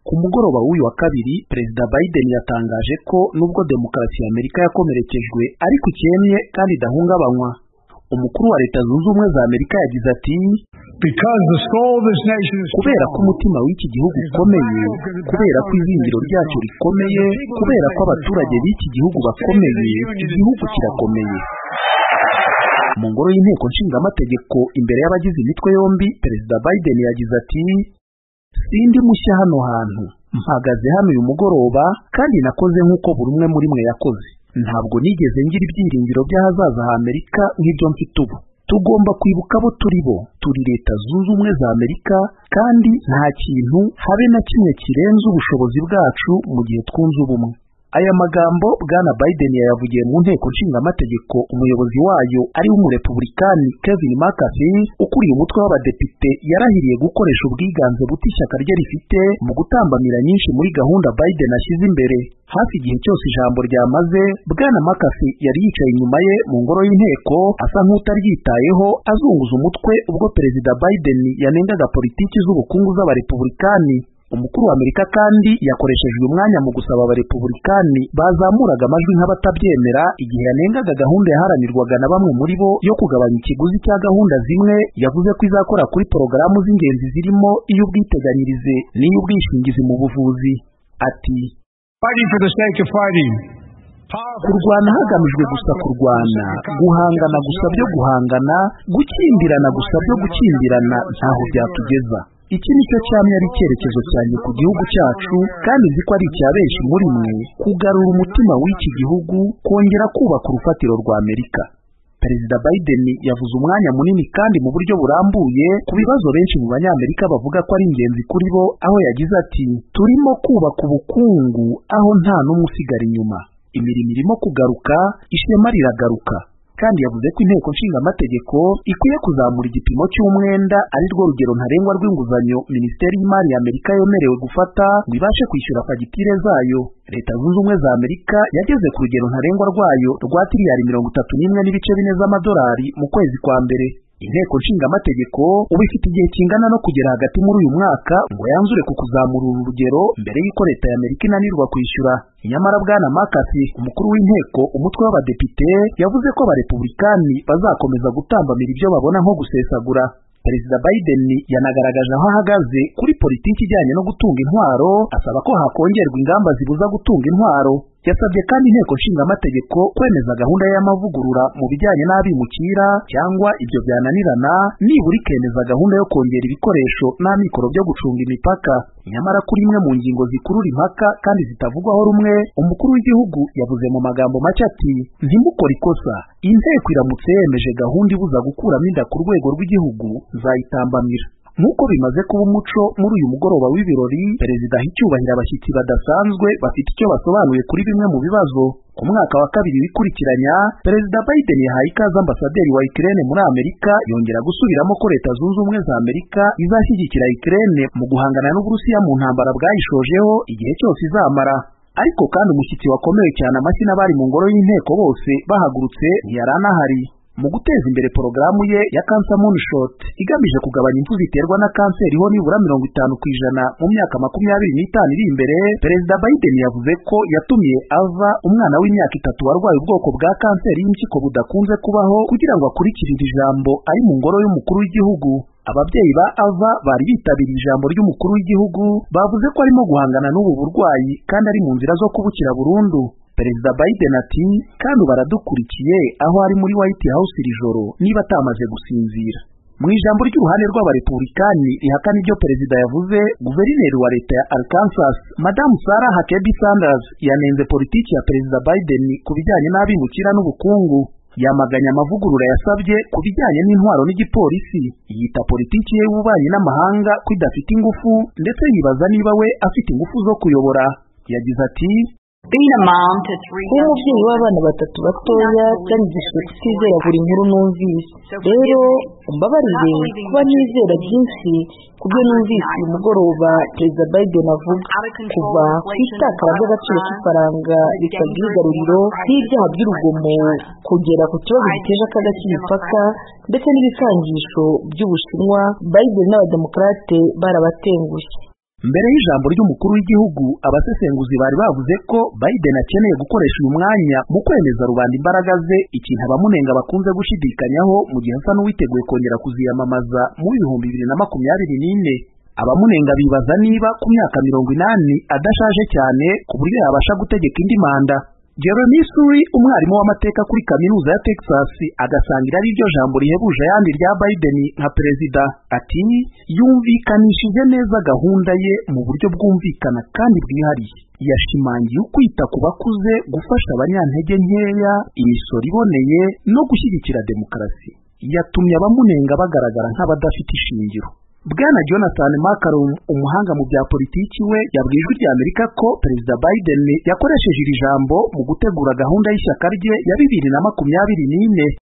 Ku mugoroba w'uyu wa kabiri Perezida Biden yatangaje ko nubwo demokarasi y'Amerika yakomerekejwe ariko ikennye kandi idahungabanywa umukuru wa leta zunze ubumwe za Amerika yagize ati kubera ko umutima w'iki gihugu ukomeye kubera ko izingiro ryacyo rikomeye kubera ko abaturage b'iki gihugu bakomeye igihugu kirakomeye mu ngoro y'inteko nshingamategeko imbere y'abagize imitwe yombi perezida Biden yagize ati sindi mushya hano hantu mpagaze hano uyu mugoroba kandi nakoze nk'uko buri umwe muri mwe yakoze ntabwo nigeze ngira ibyiringiro by'ahazaza h'Amerika nk'ibyo mfite ubu tugomba kwibuka abo turi bo turi leta zunze ubumwe za Amerika kandi nta kintu habe na kimwe kirenze ubushobozi bwacu mu gihe twunze ubumwe aya magambo bwana Biden yayavugiye mu nteko nshingamategeko umuyobozi wayo ari w'umurepublikani Kevin McCarthy ukuriye umutwe w'abadepite yarahiriye gukoresha ubwiganze buto ishyaka rye rifite mu gutambamira nyinshi muri gahunda Biden ashyize imbere hafi igihe cyose ijambo ryamaze bwana McCarthy yari yicaye inyuma ye mu ngoro y'inteko asa nk'utaryitayeho azunguza umutwe ubwo perezida Biden yanengaga politiki z'ubukungu z'abarepublikani umukuru wa Amerika kandi yakoresheje uyu mwanya mu gusaba abarepublikani bazamuraga amajwi nk'abatabyemera igihe yanengaga gahunda yaharanirwaga na bamwe muri bo yo kugabanya ikiguzi cya gahunda zimwe yavuze ko izakora kuri porogaramu z'ingenzi zirimo iy'ubwiteganyirize n'iy'ubwishingizi mu buvuzi ati kurwana hagamijwe gusa kurwana guhangana gusa byo guhangana gukimbirana gusa byo gukimbirana ntaho byatugeza iki nicyo cyamye ari icyerekezo cyanjye ku gihugu cyacu kandi nzi ko ari icya benshi muri mwe kugarura umutima w'iki gihugu kongera kubaka urufatiro rwa amerika perezida biden yavuze umwanya munini kandi mu buryo burambuye ku bibazo benshi mu banyamerika bavuga ko ari ingenzi kuri bo aho yagize ati turimo kubaka ubukungu aho nta n'umwe usigara inyuma imirimo irimo kugaruka ishema riragaruka kandi yavuze ko inteko nshingamategeko ikwiye kuzamura igipimo cy'umwenda ari rwo rugero ntarengwa rw'inguzanyo minisiteri y'imari ya amerika yemerewe gufata ngo ibashe kwishyura fagitire zayo leta zunze ubumwe za amerika yageze ku rugero ntarengwa rwayo rwa tiriyari mirongo itatu n'imwe n'ibice bine z'amadolari mu kwezi kwa mbere inteko nshingamategeko ubu ifite igihe kingana no kugera hagati muri uyu mwaka ngo yanzure ku kuzamura uru rugero mbere y'uko leta ya amerika inanirwa kwishyura nyamara bwana makasi umukuru w'inteko umutwe w'abadepite yavuze ko abarepublikani bazakomeza gutambamira ibyo babona nko gusesagura perezida biden yanagaragaje aho ahagaze kuri politiki ijyanye no gutunga intwaro asaba ko hakongerwa ingamba zibuza gutunga intwaro yasabye kandi inteko nshingamategeko kwemeza gahunda y'amavugurura mu bijyanye n'abimukira cyangwa ibyo byananirana nibura ikemeza gahunda yo kongera ibikoresho n'amikoro byo gucunga imipaka nyamara kuri imwe mu ngingo zikurura impaka kandi zitavugwaho rumwe umukuru w'igihugu yavuze mu magambo make ati ntimukore ikosa inteko iramutse yemeje gahunda ibuza gukuramo inda ku rwego rw'igihugu nzayitambamira nk'uko bimaze kuba umuco muri uyu mugoroba w'ibirori perezida aha icyubahiro abashyitsi badasanzwe bafite icyo basobanuye kuri bimwe mu bibazo ku mwaka wa kabiri wikurikiranya perezida Biden yahaye ikaze ambasaderi wa Ukraine muri Amerika yongera gusubiramo ko leta zunze ubumwe za Amerika izashyigikira Ukraine mu guhangana n'Uburusiya mu ntambara bwayishojeho igihe cyose izamara ariko kandi umushyitsi wakomeye cyane amashyi n'abari mu ngoro y'inteko bose bahagurutse ntiyaranahari mu guteza imbere porogaramu ye ya Cancer Moonshot igamije kugabanya impfu ziterwa na kanseri ho nibura mirongo itanu ku ijana mu myaka makumyabiri n'itanu iri imbere perezida Biden yavuze ko yatumiye ava umwana w'imyaka itatu warwaye ubwoko bwa kanseri y'impyiko budakunze kubaho kugira ngo akurikirire ijambo ari mu ngoro y'umukuru w'igihugu ababyeyi ba ava bari bitabiriye ijambo ry'umukuru w'igihugu bavuze ko arimo guhangana n'ubu burwayi kandi ari mu nzira zo kubukira burundu perezida Biden ati kandi baradukurikiye aho ari muri White House iri joro niba atamaze gusinzira mu ijambo ry'uruhande rw'abarepublikani rihakana ibyo perezida yavuze guverineri wa leta ya Arkansas madamu Sarah Huckabee Sanders yanenze politiki ya perezida Biden ku bijyanye n'abimukira n'ubukungu yamaganya amavugurura yasabye ku bijyanye n'intwaro n'igipolisi yita politiki ye y'ububanyi n'amahanga ko idafite ingufu ndetse yibaza niba we afite ingufu zo kuyobora yagize ati kuba umubyeyi w'abana batatu batoya byanyigishije kutizera buri nkuru numvise rero umbabarire kuba nizera byinshi ku byo numvise uyu mugoroba perezida biden avuga kuva ku itakara ry'agaciro k'ifaranga risabwa igaruriro n'ibyaha by'urugomo kugera ku kibazo giteje akaga k'imipaka ndetse n'ibikangisho by'ubushinwa biden n'abademokarate barabatengushye mbere y'ijambo ry'umukuru w'igihugu abasesenguzi bari bavuze ko Biden akeneye gukoresha uyu mwanya mu kwemeza rubanda imbaraga ze ikintu abamunenga bakunze gushidikanyaho mu gihe asa n'uwiteguye kongera kuziyamamaza mu bihumbi bibiri na makumyabiri n'ine abamunenga bibaza niba ku myaka mirongo inani adashaje cyane ku buryo yabasha gutegeka indi manda Jeremy Suri umwarimu w'amateka kuri kaminuza ya Texas agasangira ari ryo jambo rihebuje ayandi rya Biden nka perezida ati yumvikanishije neza gahunda ye mu buryo bwumvikana kandi bwihariye yashimangiye ukwita ku bakuze gufasha abanyantege nkeya imisoro iboneye no gushyigikira demokarasi yatumye abamunenga bagaragara nk'abadafite ishingiro Bwana Jonathan Macron umuhanga mu bya politiki we yabwiye ijwi ry'Amerika ko Perezida Biden yakoresheje iri jambo mu gutegura gahunda y'ishyaka rye ya bibiri na makumyabiri n'ine